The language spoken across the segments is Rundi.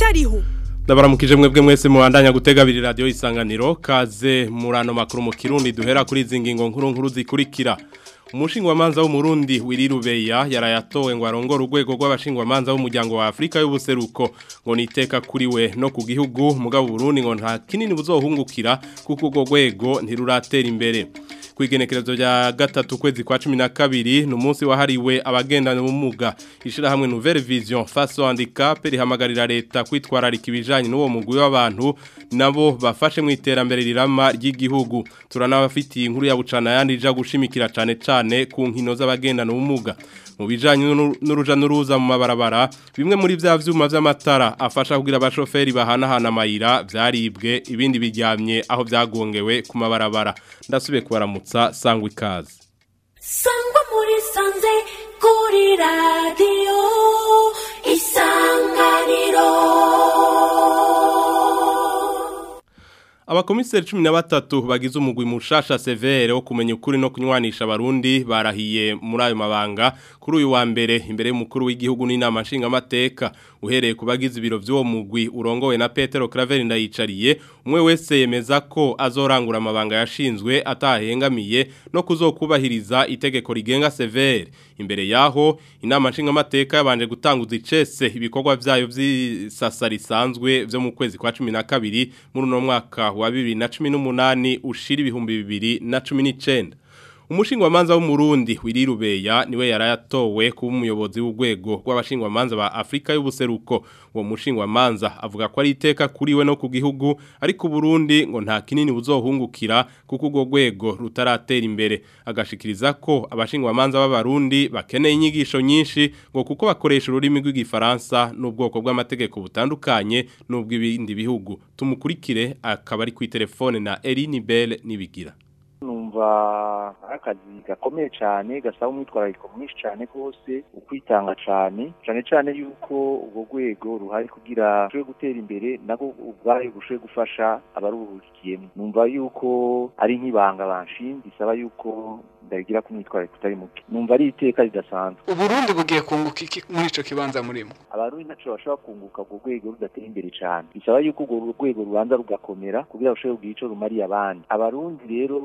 bitariho Ndabaramukije mwebwe mwese mubandanya gutega abiri radio isanganiro kaze murano makuru mu Kirundi duhera kuri izi ngingo nkuru nkuru zikurikira Umushingwamanza w'umurundi wirirubeya yarayatowe ngo arongore urwego rw'abashingwamanza b'umuryango wa Afrika y'ubuseruko ngo niteka kuri we no ku gihugu mugabo Burundi ngo nta kinini buzohungukira kuko urwo rwego ntiruratera imbere kwigenekerezo rya gatatu kwezi kwa 12 no munsi wahariwe abagendana ubumuga ishira hamwe Nouvelle Vision face au handicap rihamagarira leta kwitwararika ibijanye n'uwo mugwi w'abantu nabo bafashe mu iterambere rirama ry'igihugu turanabafitiye inkuru ya bucana yandi ija gushimikira cane cane ku nkino z'abagendana ubumuga mu bijanye n'uruja n'uruza mu mabarabara bimwe muri vya vyuma vy'amatara afasha kugira abashoferi bahanahana amayira vyaribwe ibindi biryamye aho vyagongewe ku mabarabara ndasubiye kubaramutsa sangwa ikaze sangwa muri sanze kuri radiyo isanganiro Abakomiseri 13 bagize umugwi mushasha severe wo kumenya ukuri no kunywanisha abarundi barahiye muri ayo mabanga kuri uyu wa mbere imbere y'umukuru w'igihugu n'inama nshinga mateka uhereye kubagize ibiro by'uwo mugwi urongowe na Petero Claver ndayicariye umwe wese yemeza ko azorangura amabanga yashinzwe atahengamiye no kuzokubahiriza itegeko rigenga severe imbere yaho inama nshinga mateka yabanje gutanguza icese ibikorwa byayo by'isasa risanzwe byo mu kwezi kwa 12 muri no mwaka wa 2018 ushira ibihumbi bibiri na 19 Umushingwamanza w'umurundi wirirubeya niwe yarayatowe kuba umuyobozi w'urwego rw'abashingwamanza ba Afrika y'ubuseruko uwo mushingwamanza avuga ko ari iteka kuri we no ku gihugu ariko Burundi ngo nta kinini buzohungukira kuko urwo rwego rutaratera imbere agashikiriza ko abashingwamanza b'abarundi bakeneye inyigisho nyinshi ngo kuko bakoresha ururimi rw'igifaransa n'ubwoko bw'amategeko butandukanye n'ubw'ibindi bihugu tumukurikire akaba ari ku telefone na Eline Bell nibigira numva akazi gakomeye cyane gasaba umwitwarariko mwinshi cyane rwose ukwitanga cyane cyane cyane yuko urwo rwego ruhari kugira rushobore gutera imbere nabwo ubwayo bushoboye gufasha abaruhukiyemo numva yuko ari nk'ibanga banshinze bisaba yuko ndabigira ko umwitwarariko utari muke numva ari iteka ridasanzwe uburundi bugiye kunguka iki muri ico kibanza murimo abarundi ntaco bashobora kunguka urwo rwego rudatera imbere cyane bisaba yuko urwo rwego rubanza rugakomera kugira rushobore kugira ico rumariye abandi abarundi rero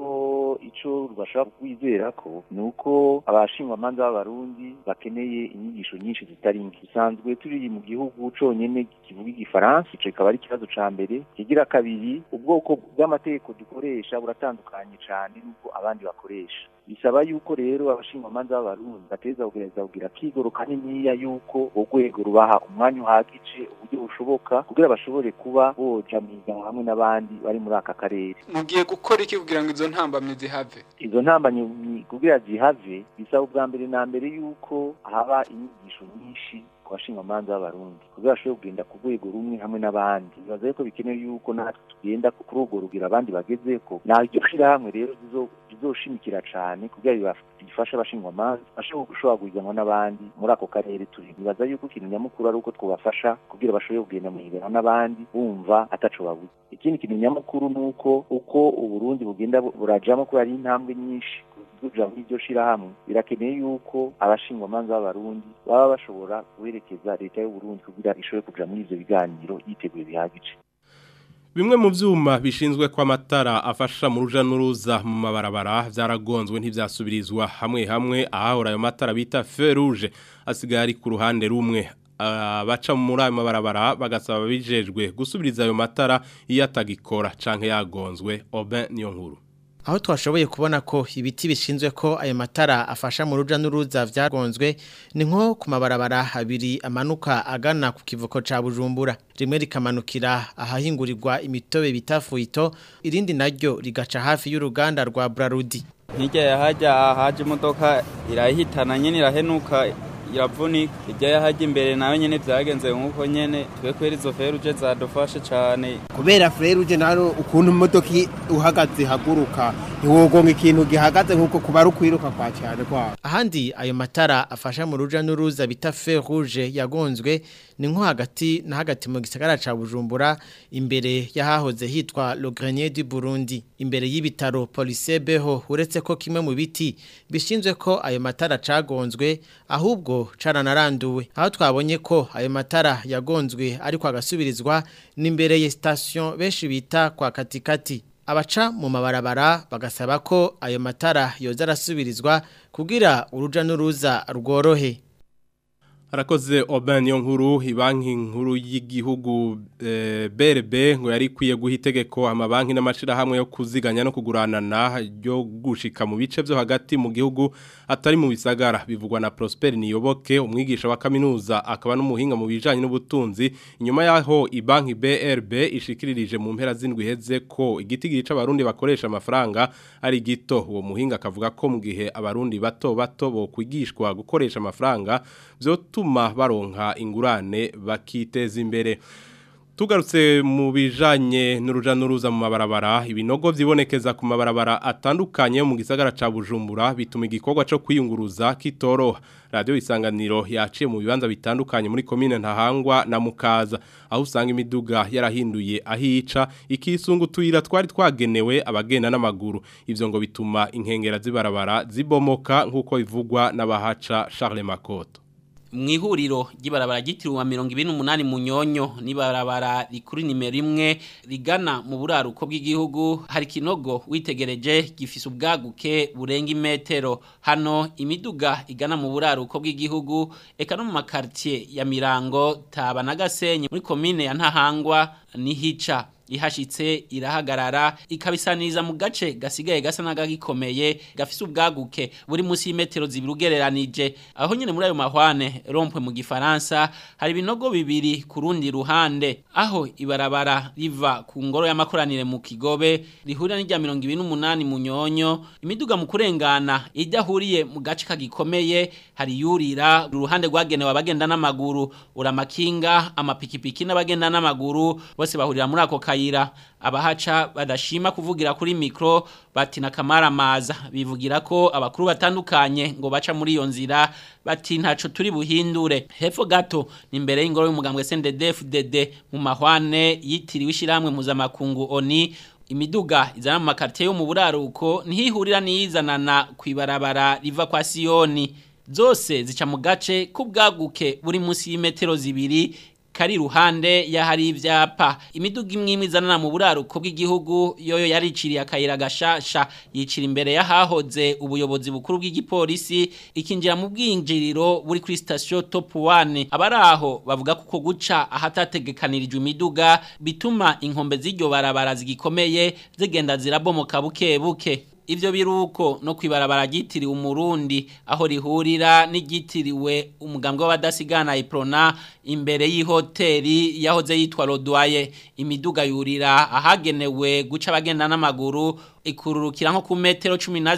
ico rubashaka kwizera ko nuko abashingwamanza b'abarundi bakeneye inyigisho nyinshi zitari nke bisanzwe turi mu gihugu conyene kivuga igifaransa ico kikaba ari ikibazo ca mbere kigira kabiri ubwoko bw'amategeko dukoresha buratandukanye cane n'ubwo abandi bakoresha bisaba yuko rero abashingwamanza b'abarundi bateza kugereza kugira kigoro kaniniya yuko urwego rubaha umwanya uhagije uburyo bushoboka kugira bashobore kuba boja mwiganwa hamwe n'abandi bari muri aka karere mugiye gukora iki kugira ngo izo ntambamye zihave izo ntambamye kugira zihave bisaba ubwa mbere na mbere yuko haba inyigisho nyinshi ku bashingwamanza b'abarundi kugira bashobore kugenda ku rwego rumwe hamwe n'abandi bibaza yuko bikenewe yuko natwe tugenda kuri urwo rugira abandi bagezeko naryo shirahamwe rero rizoshimikira cane kugira bifashe abashingwamanza bashobore gushobora guhiganwa n'abandi muri ako karere turi bibaza yuko ikintu nyamukuru ari uko twobafasha kugira bashobore kugenda mu higanwa n'abandi bumva ataco babuze ikindi kintu nyamukuru ni uko uko uburundi bugenda burajamo kubera ari intambwe nyinshi kuja muri iryo shirahamwe birakeneye yuko abashingwamanza b'abarundi baba bashobora guherekeza leta y'uburundi kugira ishobore kuja muri ivyo biganiro yiteguye bihagije Bimwe mu vyuma bishinzwe kwa matara afasha mu ruja n'uruza mu mabarabara vyaragonzwe ntivyasubirizwa hamwe hamwe ahahora ayo matara bita feu rouge asigaye ari ku ruhande rumwe abaca muri ayo mabarabara bagasaba bijejwe gusubiriza ayo matara iyo atagikora canke yagonzwe Oben niyo nkuru aho twashoboye kubona ko ibiti bishinzwe ko ayo matara afasha mu ruja n'uruza vyagonzwe ni nko ku mabarabara abiri amanuka agana ku kivuko ca Bujumbura rimwe rikamanukira ahahingurirwa imitobe bita fuito irindi naryo rigaca hafi y'uruganda rwa Brarudi hirya yahaja haje imodoka irahitana nyene irahenuka iravunika irya yahaja imbere nawe nyene vyagenze nkuko nyene twe kwera izo feruje zadufashe cane kubera feruje naro ukuntu imodoka uhagaze haguruka ntiwogonga ikintu gihagaze nkuko kuba ari ukwiruka kwa cyane kwa ahandi ayo matara afasha mu ruja n'uruza bita feu rouge yagonzwe ni nko hagati na hagati mu gisagara ca Bujumbura imbere yahahoze hitwa Le Grenier du Burundi imbere y'ibitaro Police Beho uretse ko kimwe mu biti bishinzwe ko ayo matara cagonzwe ahubwo ngo caranaranduwe aho twabonye ko ayo matara yagonzwe ariko agasubirizwa n'imbere ya station benshi bita kwa katikati abaca mu mabarabara bagasaba ko ayo matara yoza arasubirizwa kugira uruja n'uruza rworohe Arakoze Oben yo nkuru ibanki nkuru y'igihugu eh, BRB ngo yari ikwiye guha itegeko amabanki n'amashirahamwe yo kuziganya no kuguranana ryo gushika mu bice byo hagati mu gihugu atari mu bisagara bivugwa na Prosper Niyoboke umwigisha wa kaminuza akaba n'umuhinga mu bijanye n'ubutunzi inyuma yaho ibanki BRB ishikiririje mu mpera zindwi heze ko igiti gica abarundi bakoresha amafaranga ari gito uwo muhinga akavuga ko mu gihe abarundi bato bato bo kwigishwa gukoresha amafaranga vyotuma baronka ingurane bakiteza imbere Tugarutse mu bijanye n'uruja n'uruza mu mabarabara ibinogo vyibonekeza ku mabarabara atandukanye mu gisagara ca Bujumbura bituma igikorwa co kwiyunguruza kitoroha radio isanganiro yaciye mu bibanza bitandukanye muri commune ntahangwa na mukaza aho usanga imiduga yarahinduye ahica ikisungu tuyira twari twagenewe abagenda n'amaguru ivyo ngo bituma inkengera zibarabara zibomoka nkuko bivugwa n'abahaca Charles Makoto mwihuriro ry'ibarabara ryitiriwe mirongo ibiri n'umunani mu nyonyo n'ibarabara rikuru nimero imwe rigana mu buraruko bw'igihugu hari ikinogo witegereje gifise ubwaguke burenga imetero hano imiduga igana mu buraruko bw'igihugu eka no mu makaritiye ya mirango taba na gasenyi muri komine ya ntahangwa nihica ihashitse irahagarara ikabisaniriza mu gace gasigaye gasa n'agagikomeye gafise ubwaguke buri munsi y'imetero zibiri ugereranije aho nyine muri ayo mahwane rompwe mu gifaransa hari ibinogo bibiri ku rundi ruhande aho ibarabara riva ku ngoro y'amakoranire mu kigobe rihurira n'irya mirongo ibiri n'umunani mu nyonyo imiduga mu kurengana idahuriye mu gace kagikomeye hari yurira uruhande rwagenewe abagenda n'amaguru uramakinga amapikipiki n'abagenda n'amaguru bose bahurira muri ako kayira abahaca badashima kuvugira kuri mikro bati na kamaramaza bivugira ko abakuru batandukanye ngo baca muri iyo nzira bati ntaco turi buhindure hepfo gato ni imbere y'ingoro y'umugambwe CNDD-FDD mu mahwane yitiriwe ishiramwe mpuzamakungu ONI imiduga izana mu makaritiye yo mu buraruko ntihihurira n'iyizanana ku ibarabara riva kwa siyoni zose zica mu gace k'ubwaguke buri munsi y'imetero zibiri kari ruhande yahari ivyapa imiduga imwe imwe izanana mu buraruko bw'igihugu yoyo yariciriye akayira gashasha yicira imbere yahahoze ubuyobozi bukuru bw'igipolisi ikinjira mu bwinjiriro buri kuri station top 1 abaraho bavuga kuko guca ahatategekanirijwe imiduga bituma inkombe z'iryo barabara zigikomeye zigenda zirabomoka buke buke Ivyo biruko no kwibarabara gitiriwe umurundi aho rihurira n'igitiriwe umugambwe w'abadasigana iprona imbere y'ihoteli yahoze yitwa Rodwaye imiduga yurira ahagenewe guca abagenda n'amaguru ikururukira nko ku metero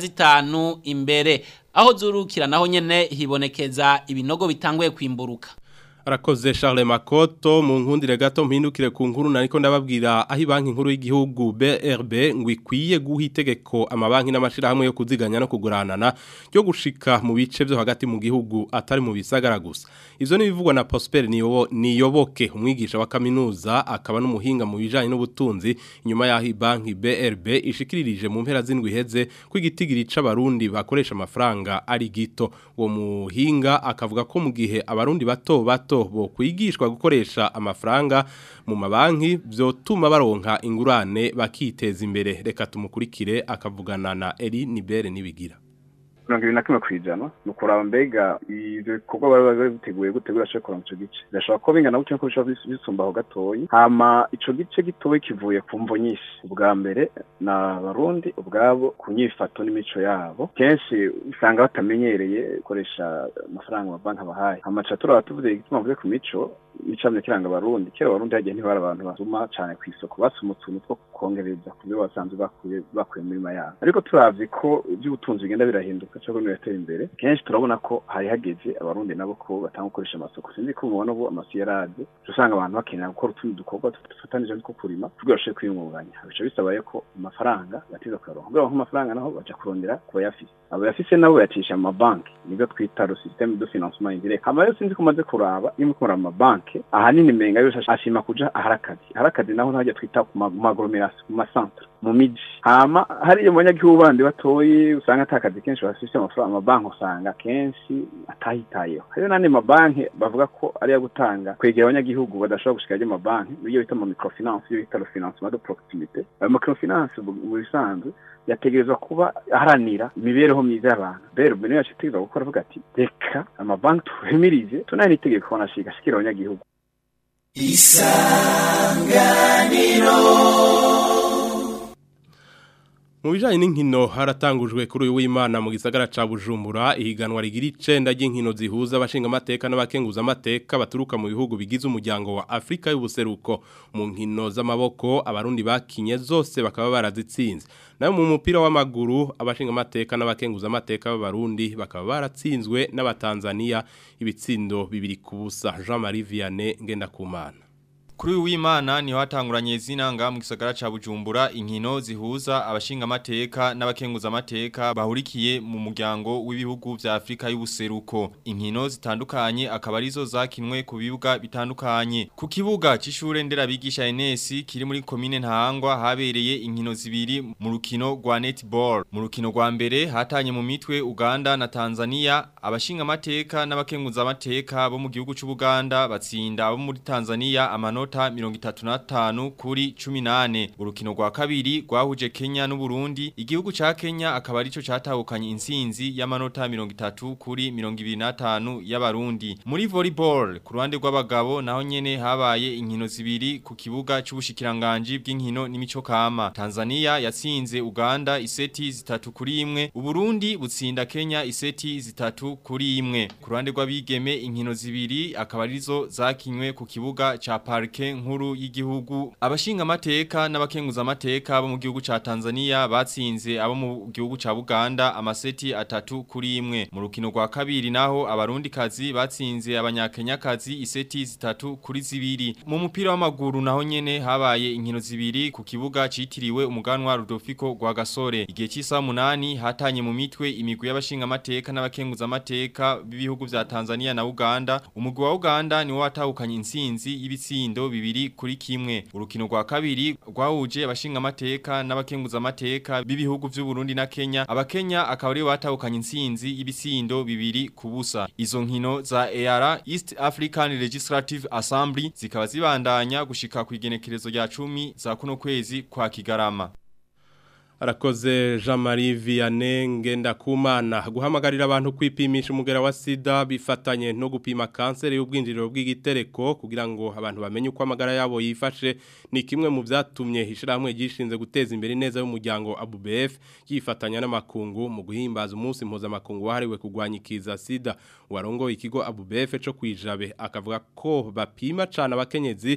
15 imbere aho zurukira naho nyene hibonekeza ibinogo bitanguye kwimburuka Arakoze Charles Makoto mu nkundire gato mpindukire ku nkuru nariko ndababwira aho banki nkuru y'igihugu BRB ngo ikwiye guha itegeko amabanki n'amashirahamwe yo kuziganya no kuguranana yo gushika mu bice byo hagati mu gihugu atari mu bisagara gusa ivyo ni bivugwa na Prosper niyobo niyoboke umwigisha wa kaminuza akaba n'umuhinga mu bijanye n'ubutunzi inyuma yaho banki BRB ishikiririje mu mpera zindwi heze ko igitigiri c'abarundi bakoresha amafaranga ari gito uwo muhinga akavuga ko mu gihe abarundi bato bato bo kwigishwa gukoresha amafaranga mu mabanki vyotuma baronka ingurane bakiteza imbere reka tumukurikire akavugana na Eri Nibere nibigira mirongo ibiri na kimwe ku ijana ni ukuraba mbega ibyo bikorwa bari bari biteguye gute birashobora kuranga ico gice birashobora kuba bingana gutyo ko bishobora bisumba aho gatoyi hama ico gice gitoyi kivuye ku mvo nyinshi ubwa mbere ni abarundi ubwabo ku nyifato n'imico yabo kenshi usanga batamenyereye gukoresha amafaranga amabanki abahaye hamaca turaba tuvuze igituma mvuze ku mico icamye kiranga abarundi kera abarundi hagiye ntibari abantu basuma cane ku isoko basuma utuntu two kongereza ku byo basanzwe bakuye bakuye muri yabo ariko turavye ko iby'ubutunzi bigenda birahinduka cyangwa biratera imbere kenshi turabona ko hari hageze abarundi nabo ko batanga gukoresha amasoko sinzi ko mubona ubu amasu yaraje usanga abantu bakenera gukora utundi dukorwa dufatanije nko kurima kugira bashobore kwiyungunganya bica bisabaye ko amafaranga batiza kuyaronka kugira ngo amafaranga naho baja kurondera ku bayafise abo yafise nabo bayacisha mu mabanki nibyo twita le système de financement indirect hama rero sinzi ko umaze kuraba iyo mukora mu mabanki ahanini menga yose ashima kuja aharakazi aharakazi naho ntajya twita ku maglomeration ku macentre mu miji hama hariya mu banyagihugu bandi batoyi usanga ata kazi kenshi bafise amafaranga amabanki usanga kenshi atahitayeho hariyo n'andi mabanki bavuga ko ariyo gutanga kwegera abanyagihugu badashobora gushika ayo mabanki iyo bita mu microfinance iyo bita le financement de proximité ayo microfinance mu bisanzwe yategerezwa kuba aharanira imibereho myiza y'abantu rero mbere yacu itegerezwa gukora avuga ati reka amabanki tuhimirize tunaye n'itegeko banashika ashikira abanyagihugu Mu bijanye n'inkino haratangujwe kuri uyu w'Imana mu gisagara ca Bujumbura ihiganwa rigira icenda ry'inkino zihuza abashinga amateka n'abakenguza amateka baturuka mu bihugu bigize umuryango wa Afrika y'ubuseruko mu nkino z'amaboko abarundi bakinye zose bakaba barazitsinze nayo mu mupira w'amaguru abashinga amateka n'abakenguza amateka b'abarundi bakaba baratsinzwe n'abatanzania ibitsindo bibiri ku busa Jean-Marie Vianney Ngendakumana Kuri uyu w'Imana niho hatanguranye zinanga mu gisagara ca Bujumbura inkino zihuza abashinga amateka n'abakenguza amateka bahurikiye mu muryango w'ibihugu vya Afrika y'ubuseruko. Inkino zitandukanye akaba arizo zakinwe ku bibuga bitandukanye. Ku kibuga c'ishure nderabigisha NS kiri muri commune Ntahangwa habereye inkino zibiri mu rukino rwa netball. Mu rukino rwa mbere hatanye mu mitwe Uganda na Tanzania abashinga amateka n'abakenguza amateka bo mu gihugu c'u Buganda batsinda abo muri Tanzania amanota amanota mirongo itatu na tanu kuri cumi nane urukino rwa kabiri rwahuje Kenya n'Uburundi igihugu ca Kenya akaba arico catahukanye intsinzi y'amanota mirongo itatu kuri mirongo ibiri na tanu y'abarundi muri volleyball ku ruhande rw'abagabo naho nyene habaye inkino zibiri ku kibuga c'ubushikiranganje bw'inkino n'imico kama Tanzania yatsinze Uganda iseti zitatu kuri imwe Uburundi butsinda Kenya iseti zitatu kuri imwe ku ruhande rw'abigeme inkino zibiri akaba arizo zakinywe ku kibuga ca Park nkuru y'igihugu abashinga amateka n'abakenguza amateka bo mu gihugu ca Tanzania batsinze abo mu gihugu ca Buganda amaseti atatu kuri imwe mu rukino rwa kabiri naho abarundi kazi batsinze abanyakenya kazi iseti zitatu kuri zibiri mu mupira w'amaguru naho nyene habaye inkino zibiri ku kibuga citiriwe umuganwa Rudolfico rwa Gasore igihe cy'isa munani hatanye mu mitwe imigwi y'abashinga amateka n'abakenguza amateka b'ibihugu vya Tanzania na Uganda umugwi wa Uganda ni watahukanye intsinzi y'ibitsindo bibiri kuri kimwe urukino rwa kabiri rwahuje abashinga amateka n'abakenguza amateka b'ibihugu vy'u Burundi na Kenya abakenya akaba ari batahukanye intsinzi y'ibisindo bibiri ku busa izo nkino za EAR East African Legislative Assembly zikaba zibandanya gushika ku igenekerezo rya 10 za kuno kwezi kwa Kigarama Arakoze Jean-Marie Vianney Ngendakumana guhamagarira abantu kwipimisha umugera wa sida bifatanye no gupima kanseri y'ubwinjiriro bw'igitereko kugira ngo abantu bamenye uko amagara yabo yifashe ni kimwe mu byatumye ishirahamwe gishinze guteza imbere neza y'umuryango ABUBF yifatanya n'amakungu mu guhimbaza umunsi mpuzamakungu wahariwe kurwanya ikiza sida warongo ikigo ABUBF cyo kwijabe akavuga ko bapima cyane abakenyezi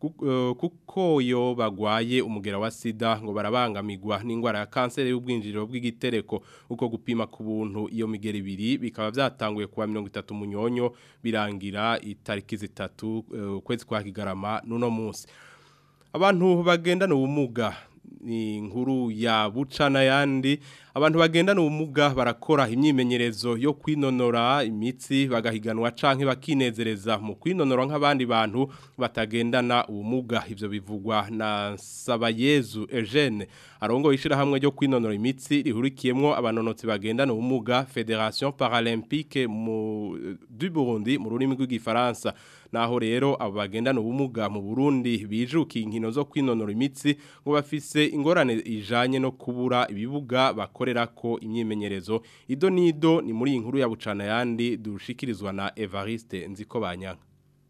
kuko yo bagwaye umugera wa sida ngo barabangamirwa n'indwara ya kanseri y'ubwinjiriro bw'igitereko uko gupima ku buntu iyo migera ibiri bikaba byatanguye kuwa mirongo itatu munyonyo birangira itariki zitatu ukwezi kwa kigarama n'uno munsi abantu bagendana ubumuga ni inkuru ya buca n'ayandi abantu bagendana ubumuga barakora imyimenyerezo yo kwinonora imitsi bagahiganwa canke bakinezereza mu kwinonora nk'abandi bantu batagendana ubumuga ivyo bivugwa na Sabayezu Eugene arongo ishirahamwe ryo kwinonora imitsi rihurikiyemwo abanonotsi bagendana ubumuga Fédération Paralympique mu du Burundi mu rurimi rw'igifaransa naho rero abo bagendana ubumuga mu Burundi bijukiye inkino zo kwinonora imitsi ngo bafise ingorane ijanye no kubura ibibuga bakorera ko imyimenyerezo ido nido ni muri inkuru ya bucana yandi dushikirizwa na Evariste nziko banyanka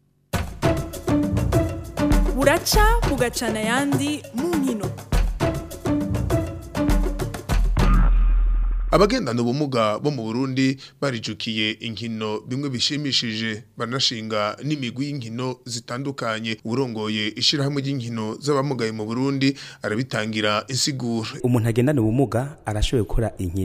buraca bugacana yandi mu nkino abagendana ubumuga bo mu Burundi barijukiye inkino bimwe bishimishije banashinga n'imigwi y'inkino zitandukanye urongoye ishirahamwe ry'inkino z'abamugaye mu Burundi arabitangira insiguro umuntu agendana ubumuga arashoboye gukora inkino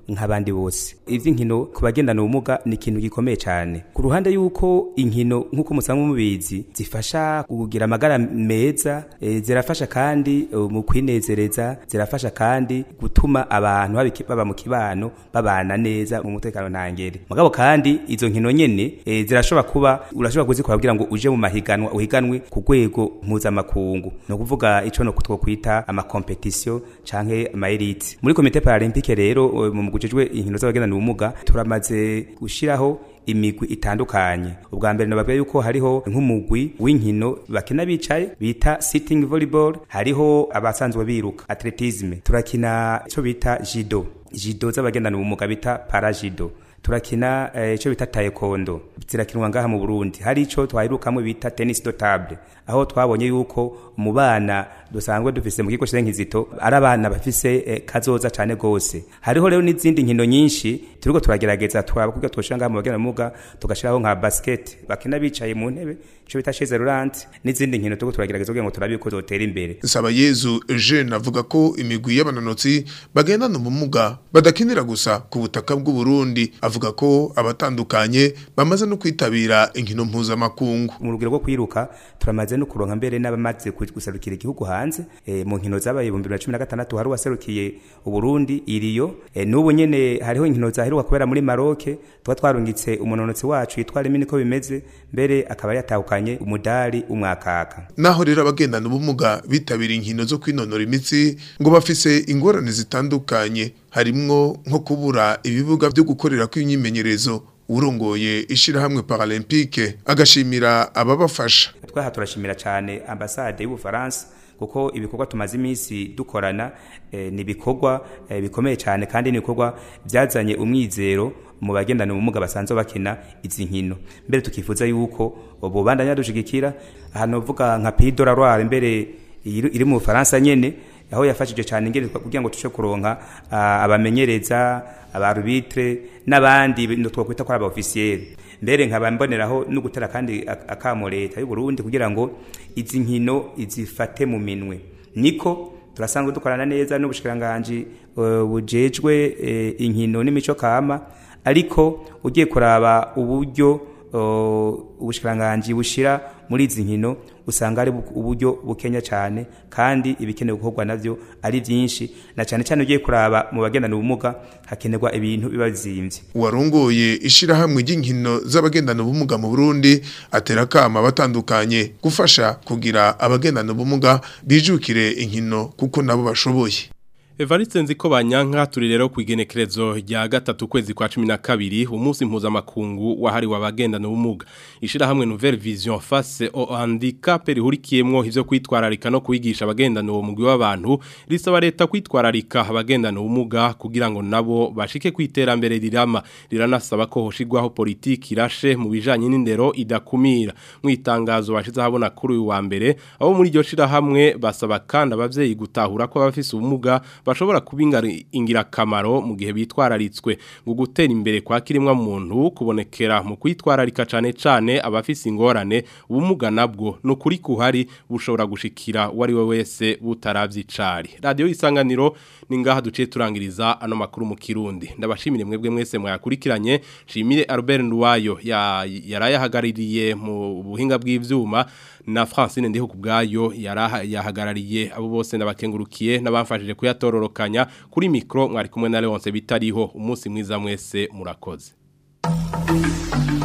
nk'abandi bose ivy'inkino ku bagendana ubumuga ni ikintu gikomeye cyane ku ruhande y'uko inkino nk'uko musanzwe mubizi zifasha kugira amagara meza e, zirafasha kandi e, mu kwinezereza zirafasha kandi gutuma abantu babiki- baba mu kibano babana neza mu mutekano ntangere mugabo kandi izo nkino nyene e, zirashobora kuba urashobora kuzikora kugira ngo uje mu mahiganwa uhiganwe ku rwego mpuzamakungu ni ukuvuga ico no twokwita amakompetisiyo canke amaelite muri komite paralempike rero e, mu mugujejwe inkino z'abagendana ubumuga turamaze gushiraho imigwi itandukanye ubwa mbere nababwiye yuko hariho nk'umugwi w'inkino bakina bicaye bita sitting volleyball hariho abasanzwe biruka atletisme turakina ico bita judo judo z'abagendana ubumuga bita parajudo turakina eh, ico bita taekwondo zirakinwa ngaha mu Burundi hari ico twahirukamwe bita tennis do table aho twabonye yuko mu bana dusanzwe dufise mu kigo cy'enkizito ari abana bafise eh, kazoza cane gose hariho rero n'izindi nkino nyinshi turiko turagerageza twakuga twoshira ngaha mu bagenda muga tugashiraho nka basket bakina bicaye mu ntebe ico bita chaise roulante n'izindi nkino turiko turagerageza kugira ngo turabe ko zotera imbere Sabayezu Eugene avuga ko imigwi y'abanonotsi bagendana ubumuga badakinira gusa ku butaka bw'u Burundi avuga ko abatandukanye bamaze no kwitabira inkino mpuzamakungu mu rugero rwo kwiruka turamaze no kuronka mbere n'abamaze ku- gusarukira igihugu hanze e, mu nkino zabaye 2016 hari waserukiye uburundi iriyo e, n'ubu nyene hariho inkino zaheruka kubera muri Maroc tuba twarungitse umunonotsi wacu yitwa Remini ko bimeze mbere akaba yatahukanye umudari umwakaka naho rero abagendana ubumuga bitabira inkino zo kwinonora imitsi ngo bafise ingorane zitandukanye harimwo nko kubura ibibuga byo gukorera kw'imyimenyerezo urongoye ishirahamwe paralempike agashimira ababafasha twaha turashimira cyane ambasade y'ubufaransa kuko ibikorwa tumaze iminsi dukorana eh, ni ibikorwa eh, bikomeye cyane kandi ni ibikorwa byazanye umwizero mu bagendana ubumuga basanzwe bakina izi nkino mbere tukifuza yuko bubandanya dushigikira ahantu uvuga nka Pays de la Loire mbere iri iri mu Bufaransa nyene aho yafashije cyane ingene kugira ngo tushe kuronka ah, abamenyereza abarubitre n'abandi no twakwita ko aba officiel mbere nkaba mboneraho no gutera kandi ak- akamo leta y'u Burundi kugira ngo izi nkino izifate mu minwe niko turasanzwe dukorana neza n'ubushikiranganje uh, bujejwe uh, inkino n'imico kama ariko ugiye kuraba uburyo uh, ubushikiranganje bushira muri izi nkino usanga ari bu- uburyo bukenya cyane kandi ibikenewe gukorwa navyo ari byinshi na cyane cyane ugiye kuraba mu bagendana ubumuga hakenerwa ibintu biba bizimvye warongoye ishirahamwe ry'inkino z'abagendana ubumuga mu Burundi atera kama batandukanye gufasha kugira abagendana ubumuga bijukire inkino kuko nabo bashoboye Evariste nziko banyanka turi rero ku igenekerezo rya gatatu kwezi kwa 12 umunsi mpuzamakungu wahari wabagendana ubumuga ishira hamwe Nouvelle Vision face au handicap rihurikiyemwo ivyo kwitwararika no kwigisha abagendana uwo mugwi w'abantu risaba leta kwitwararika abagendana ubumuga kugira ngo nabo bashike kwiterambere rirama riranasaba ko hoshigwaho politiki irashe mu bijanye n'indero idakumira mu itangazo bashize habona kuri uyu wa mbere abo muri iryo shira hamwe basaba kandi abavyeyi gutahura ko abafise ubumuga bashobora kuba ingirakamaro mu gihe bitwararitswe ngo gutera imbere kwa kirimwa muntu kubonekera mu kwitwararika cane cane abafise ingorane ubumuga nabwo no kuri kuhari bushobora gushikira wari we wese butaravye icari radio isanganiro ni ngaha duciye turangiriza ano makuru mu kirundi ndabashimire mwebwe mwese mwakurikiranye shimire Albert Nduwayo ya yarayahagaririye mu buhinga bw'ivyuma na Francine ndiho kubgayo yarahagarariye abo bose nabakengurukiye nabamfashije kuyatororokanya kuri micro mwari kumwe na Leonce bitariho umunsi mwiza mwese murakoze